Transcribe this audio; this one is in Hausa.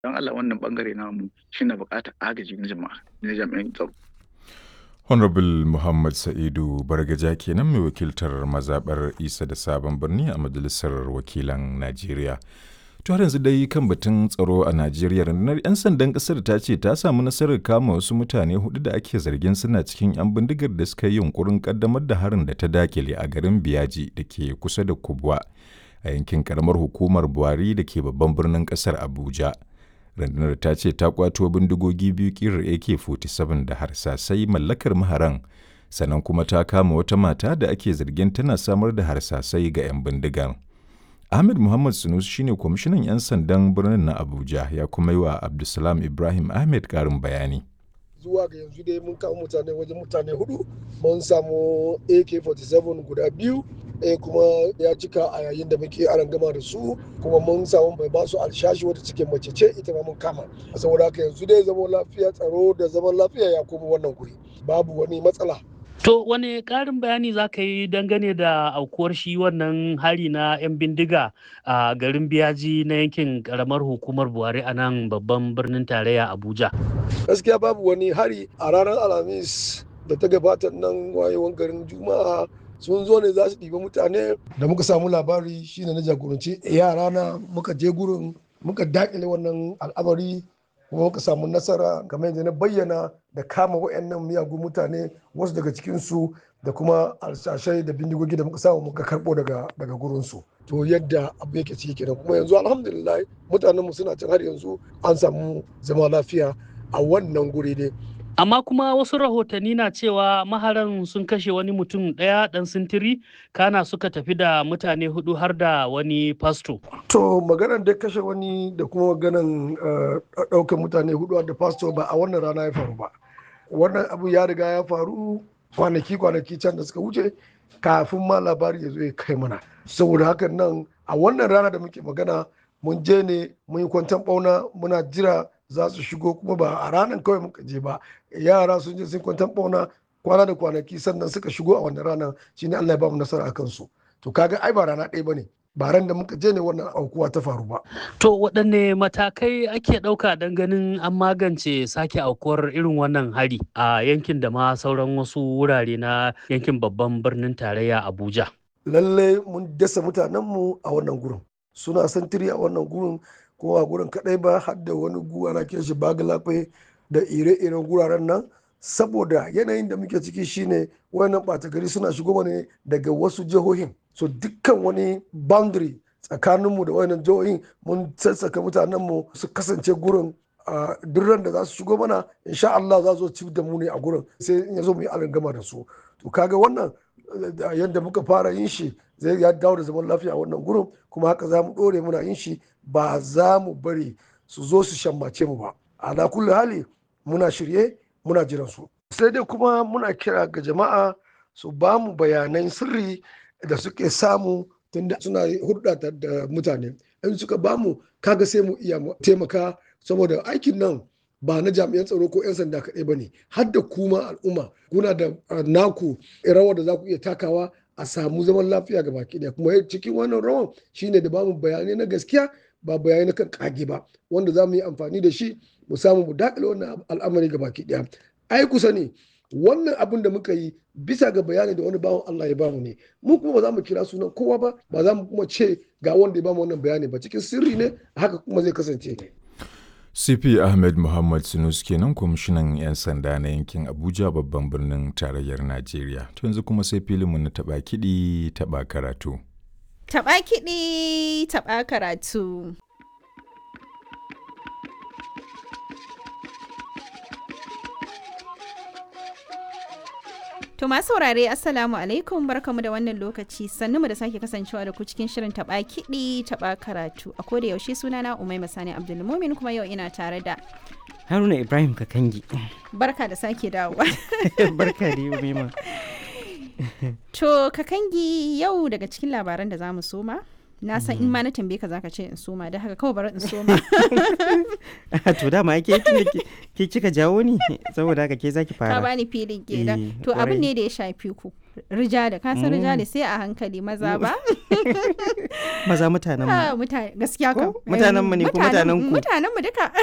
don Allah wannan bangare namu shi na buƙatar agaji na jama'a na jami'an tsaro. Honorable Muhammad Sa'idu Bargaja kenan mai wakiltar mazaɓar Isa da Sabon Birni a Majalisar Wakilan Najeriya. To har yanzu dai kan batun tsaro a Najeriya rundunar 'yan sandan ƙasar ta ce ta samu nasarar kama wasu mutane hudu da ake zargin suna cikin 'yan bindigar da suka yi yunkurin kaddamar da harin da ta dakile a garin Biyaji da ke kusa da Kubwa a yankin karamar hukumar Buhari da ke babban birnin ƙasar Abuja. rundunar ta ce ta kwato bindigogi biyu kirar ak-47 da harsasai mallakar maharan sannan kuma ta kama wata mata da ake zargin tana samar da harsasai ga 'yan bindigar ahmed muhammad sunus shine kwamishinan 'yan sandan birnin na abuja ya kuma yi wa abdulsalam ibrahim ahmed karin bayani zuwa ga yanzu dai mun kama mutane wajen mutane hudu mun samu ak-47 guda biyu ɗaya kuma ya cika a yayin da muke aran gama da su kuma mun samu mai basu alshashi wata cikin mace ce ita ma mun kama saboda haka yanzu dai zaman lafiya tsaro da zaman lafiya ya koma wannan guri babu wani matsala To wane ƙarin bayani za ka yi dangane da aukuwar shi wannan hari na 'yan bindiga a garin biyaji na yankin ƙaramar hukumar Buhari a nan babban birnin tarayya Abuja? Gaskiya babu wani hari a ranar Alhamis da ta gabata nan wayewan garin Juma'a sun zo ne za su ɗiba mutane da muka samu labari shine na jagoranci yara na muka je gurin muka dakile wannan al'amari kuma muka samu nasara kamar yadda na bayyana da kama wayannan miyagun mutane wasu daga cikinsu da kuma alshashai da bindigogi da muka samu muka karɓo daga daga gurinsu to yadda abu yake ciki kenan kuma yanzu alhamdulillah mutanen mu suna can har yanzu an samu zama lafiya a wannan guri ne Amma kuma wasu rahotanni na cewa maharan sun kashe wani mutum ɗaya ɗan sintiri kana suka tafi da mutane hudu har da wani fasto. To maganar da kashe wani da kuma maganar ɗaukar mutane hudu da fasto ba a wannan rana ya faru ba. Wannan abu ya riga ya faru kwanaki kwanaki can da suka wuce kafin ma labari ya zo ya kai mana. Saboda hakan nan a wannan rana da muke magana mun je ne mun yi kwantan ɓauna muna jira za su shigo kuma ba a ranar kawai muka je ba yara sun je sun kwantan bauna kwana da kwanaki sannan suka shigo a wannan ranar shine Allah ya ba mu nasara a kansu to kaga ai ba rana ɗaya bane ba ran da muka je ne wannan aukuwa ta faru ba To waɗanne matakai ake ɗauka don ganin an magance sake aukuwar irin wannan hari a yankin da ma sauran wasu wurare na yankin babban birnin tarayya Abuja. lalle mun dasa mutanenmu a wannan gurin suna santiri a wannan gurin kuma a gurin kadai ba har da wani guwa na kiran shi bagalafe da ire-iren guraren nan saboda yanayin da muke ciki shine wayannan ɓata gari suna shigo ne daga wasu jihohin so dukkan wani boundary tsakaninmu da wayannan jihohin mun sassaka mutanenmu su kasance gurin a duk ran da za su shigo mana insha Allah za su ci da mu ne a gurin sai in ya zo mu yi alangama da su to kaga wannan yadda muka fara yin shi zai ya dawo da zaman lafiya a wannan gurin kuma haka za mu ɗore muna yin shi ba za mu bari su zo su shammace mu ba a kulli hali muna shirye muna jiran su sai dai kuma muna kira ga jama'a su ba mu bayanan sirri da suke samu tunda suna hulɗa da mutane in suka ba mu kaga sai mu iya taimaka saboda aikin nan ba na jami'an tsaro ko 'yan sanda kaɗai ba ne har da kuma al'umma kuna da naku rawar da za ku iya takawa a samu zaman lafiya ga baki ɗaya kuma cikin wannan rawan shine da bamu bayanai na gaskiya ba bayanai na kan kage ba wanda za mu yi amfani da shi mu samu mu dakile wannan al'amari ga baki ɗaya ai kusa ne wannan abin da muka yi bisa ga bayani da wani bawan Allah ya bamu ne mu kuma ba za mu kira sunan kowa ba ba za mu kuma ce ga wanda ya bamu wannan bayani ba cikin sirri ne haka kuma zai kasance CP Ahmed Muhammad Sinus kenan kwamishinan 'yan sanda na yankin Abuja babban birnin tarayyar Najeriya. To yanzu kuma sai filinmu na taɓa kiɗi taɓa karatu. Taɓa kiɗi taɓa karatu. To masu saurare Assalamu alaikum barkamu da wannan lokaci sannu mu da sake kasancewa da ku cikin shirin taba kiɗi taba karatu a koda yaushe sunana Umai Masani Abdulmumin kuma yau ina tare da Haruna Ibrahim Kakangi. Barka da sake dawowa. Barka da Umima. To Kakangi yau daga cikin labaran da zamu soma na san in ma na tambaye ka zaka ce in soma da haka kawai bari in soma to dama ke ke kika jawo ni saboda haka ke zaki fara ka bani filin kenan to abin ne da ya shafi ku rijali ka san rijali sai a hankali maza ba Maza mutanen mu. Ah, mutane gaskiya kam Ko? Mutanen mu ne ko mutanen ku? mutanen mu duka